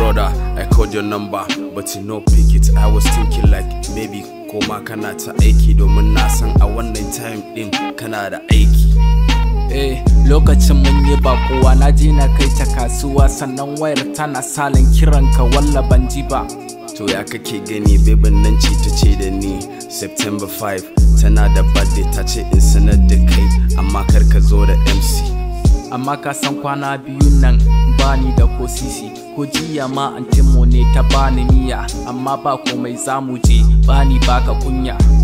brother I called your number but you no pick it I was thinking like maybe koma kana ta aiki domin na san a wannan time din kana da aiki eh lokacin mun yi bakuwa na je na kai ta kasuwa sannan wayar tana salin kiranka walla ban ji ba to ya kake gani bebin nan ce ta ce da ni September 5 tana da birthday ta ce in sanar da kai amma kar ka zo da MC amma ka san kwana biyun nan bani da ko sisi ko jiya ma antinmu ne ta bani miya amma ba komai zamu je bani baka kunya